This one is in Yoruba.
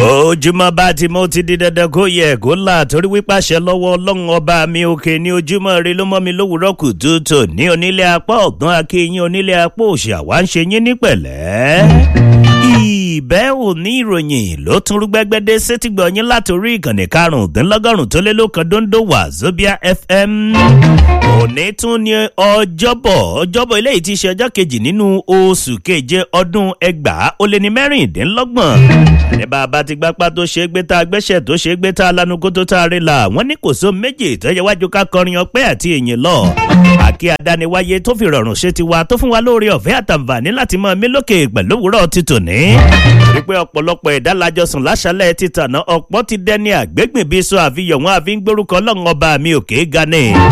ojúmọ́ bá ti mọ́ ti di dandan kó yẹ kó là torí wípàṣẹ lọ́wọ́ ọlọ́run ọba mi òkè ní ojúmọ́ rẹ ló mọ́ mi lówùúrọ́ kùtùtù ní onílé apá ọ̀gbọ́n akéyín onílé apá òsì àwa ń ṣe yín ní pẹ̀lẹ́. ìbẹ́ òní ìròyìn ló tún rúgbẹ́gbẹ́dẹ́ sétígbọ̀ yín látòrí ìkànnì karùndínlọ́gọ́rùn tó lé lókan dóńdó wà Zobia FM. òní tún ní ọjọ́bọ̀ ọjọ́bọ̀ eléyìí ti ṣe ọjọ́ kejì nínú oṣù keje ọdún ẹgbàá ó lé ní mẹ́rìndínlọ́gbọ̀n ní bàbá ti gbápá tó ṣe é gbé tá a gbẹ́sẹ̀ tó ṣe é gbé tá a lanu kó tó tá a rí la wọ́n ní kò só méjì tó yẹ wájú ká kọrin ọpẹ́ àti èyìn lọ. àkí adániwáyé tó fi rọrùn ṣe ti wa tó fún wa lóore ọ̀fẹ́ àtàǹfààní láti mọ mí lókè pẹ̀lú òwúrọ̀ ti tòní. torí pé ọ̀pọ̀lọpọ̀ ẹ̀dá lajọsùn láṣálẹ̀ ti tàná ọ̀pọ̀ ti dẹni àgbégbìn bí sọ àfihàn wọn àfi ń gbórúkọ ọlọ́run ọba mi òkè gani.